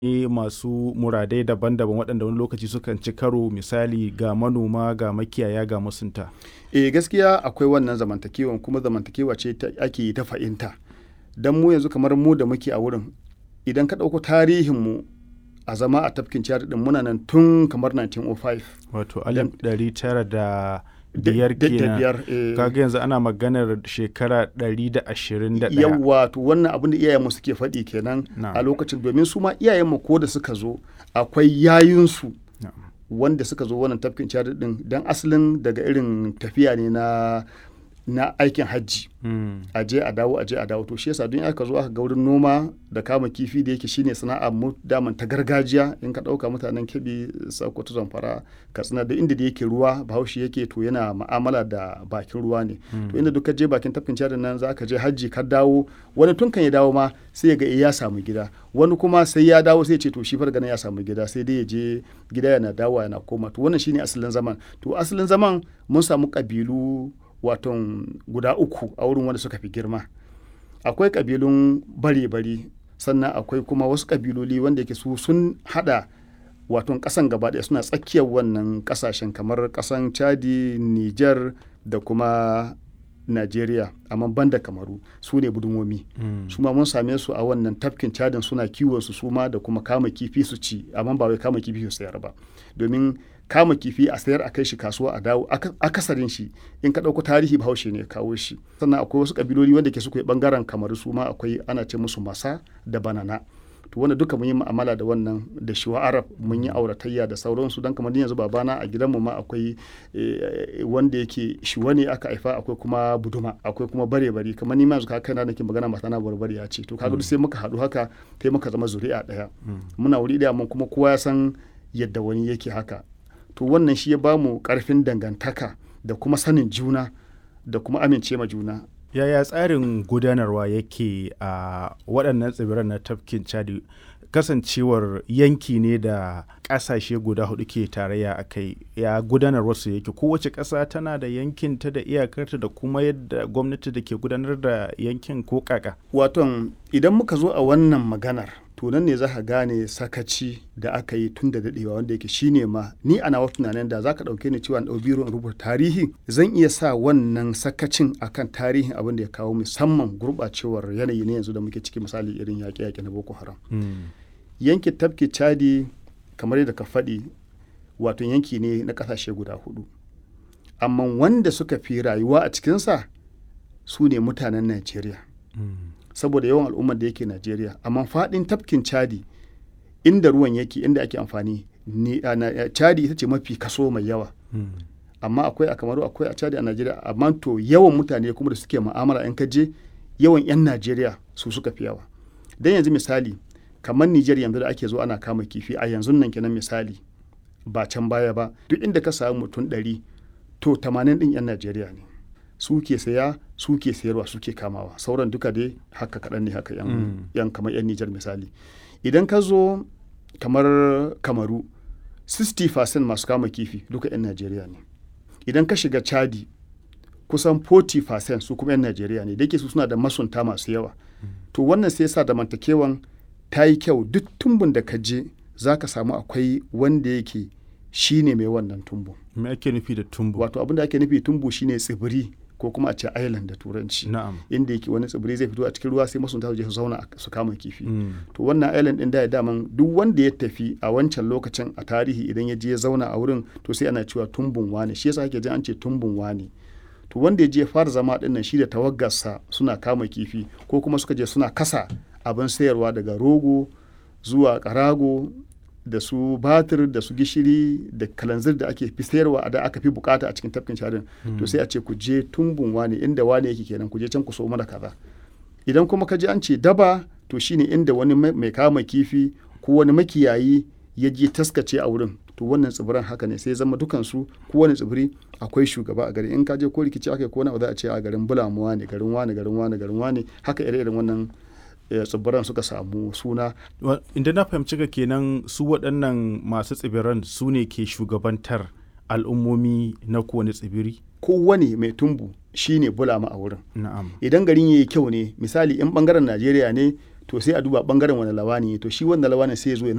masu muradai daban-daban waɗanda wani lokaci sukan ci karo misali ga manoma ga makiyaya ga masunta eh gaskiya akwai wannan zamantakewan kuma zamantakewa ce ake yi ta fahimta don mu yanzu kamar mu da muke a wurin idan ka ɗauko tarihinmu a zama a tafkin ciyar din muna nan tun kamar 1905 wato alif ɗari tara da biyar kenan kaga yanzu ana maganar shekara ɗari da ashirin da ɗaya yawwa to wannan abin da iyayenmu suke faɗi kenan a lokacin domin su ma iyayenmu ko da suka zo akwai yayinsu wanda suka zo wannan tafkin ciyar din dan asalin daga irin tafiya ne na na aikin hajji a je a dawo a je a dawo to shi yasa don aka zo aka ga wurin noma da kama kifi da yake shine sana'a mu daman ta gargajiya in ka dauka mutanen kebi sokoto zamfara katsina da inda da yake ruwa bahaushe yake to yana ma'amala da bakin ruwa ne to inda duka je bakin tafkin cadin nan za ka je hajji ka dawo wani tun kan ya dawo ma sai ya ga ya samu gida wani kuma sai ya dawo sai ya ce to shi fargana ya samu gida sai dai ya je gida yana dawo yana koma to wannan shine asalin zaman to asalin zaman mun samu kabilu waton guda uku a wurin wanda suka fi girma akwai kabilun bare-bari sannan akwai kuma wasu kabiloli wanda yake su sun hada waton kasan gaba ɗaya suna tsakiyar wannan kasashen kamar kasan chadi niger da kuma Najeriya amma banda kamaru su ne budumomi mm. su ma mun same su a wannan tafkin cadin suna kiwon su suma da kuma kama kifi su ci amma ba wai kama kifi su sayar ba domin kama kifi a sayar a kai shi kasuwa a dawo akasarin shi in ka ɗauko tarihi bahaushe ne kawo shi sannan akwai wasu kabiloli wanda ke suka bangaren kamaru su ma akwai ana ce musu masa da banana to wanda duka mun yi mu'amala da wannan da shiwa arab mun yi auratayya da sauransu don kamar yanzu babana a gidanmu ma akwai wanda yake shiwa ne aka haifa akwai kuma buduma akwai kuma bare bari kamar ni ma yanzu kaka na nake magana mata na barbari ya ce to kaga sai muka haɗu haka kai muka zama zuri'a ɗaya muna wuri ɗaya mun kuma kowa ya san yadda wani yake haka to wannan shi ya bamu karfin dangantaka da kuma sanin juna da kuma amince ma juna yaya tsarin gudanarwa yake a waɗannan tsibiran na tafkin chadi kasancewar yanki ne da ƙasashe guda hudu ke tarayya a kai ya gudanar wasu yake kowace ƙasa tana da yankinta da iyakarta da kuma yadda gwamnati da ke gudanar da yankin ko kaka waton idan muka zo a wannan maganar to nan ne za ka gane sakaci da aka yi tun da daɗewa wanda yake shine ma ni ana wasu tunanin da za ka ɗauke ni cewa ɗau biro in rubuta tarihi zan iya sa wannan sakacin akan tarihin abin da ya kawo musamman gurɓacewar yanayi ne yanzu da muke ciki misali irin yaƙe-yaƙe na boko haram yankin tafki chadi kamar yadda ka faɗi wato yanki ne na ƙasashe guda hudu amma wanda suka fi rayuwa a cikinsa su ne mutanen najeriya saboda yawan al'ummar da yake Najeriya amma faɗin tafkin Chadi inda ruwan yake inda ake amfani ni Chadi ita ce mafi kaso mai yawa amma akwai a Kamaru akwai a Chadi a Najeriya amma to yawan mutane kuma da suke mu'amala in ka je yawan 'yan Najeriya su suka fi yawa dan yanzu misali kamar Nijar yanzu da ake zo ana kama kifi a yanzu nan kenan misali ba can baya ba duk inda ka samu mutum ɗari to 80 ɗin 'yan Najeriya ne su ke saya su ke sayarwa su ke kamawa sauran duka dai haka kaɗan ne haka yan kamar yan nijar misali idan ka zo kamar kamaru 60% masu kama kifi duka yan najeriya ne idan ka shiga chadi kusan 40% su kuma yan najeriya ne da yake su suna da masunta masu yawa to wannan sai sa da mantakewan ta yi kyau duk tumbun da ka je za ka samu akwai wanda yake shi ne mai wannan tumbu. Me ake nufi da tumbu? Wato abin da ake nufi tumbu shine tsibiri ko kuma a ce island da turanci na'am inda yake wani tsibiri zai fito a cikin ruwa sai masunta su je su zauna su kama kifi mm. to wannan island din da ya daman duk wanda ya tafi a wancan lokacin a tarihi idan ya je ya zauna a wurin to sai ana cewa tumbun wane shi yasa ake jin an ce tumbun wane to wanda ya je ya fara zama din nan shi da tawaggarsa suna kama kifi ko kuma suka je suna kasa abin sayarwa daga rogo zuwa karago da su batir da su gishiri da kalanzir da ake fi sayarwa da aka fi bukata a cikin tafkin sharin mm. to sai a ce ku je tumbun wane inda wane yake kenan ku je can ku so mana kaza idan kuma ka je an ce daba to shine inda wani mai kama kifi ko wani makiyayi ya je taskace a wurin to wannan tsibiran haka ne sai zama dukansu ko wani tsibiri akwai shugaba a gari in ka je ko rikici aka ko na za a ce a garin bulamuwa ne garin wane garin wane garin wane haka ire-iren wannan tsibiran suka samu suna. Inda na fahimci ka kenan su waɗannan masu tsibiran su ne ke shugabantar al'ummomi na kowane tsibiri? Kowane mai tumbu shi ne bulama a wurin. Na'am. Idan garin ya yi kyau ne misali in bangaren Najeriya ne to sai a duba bangaren wani lawani to shi wanda lawani sai ya zo ya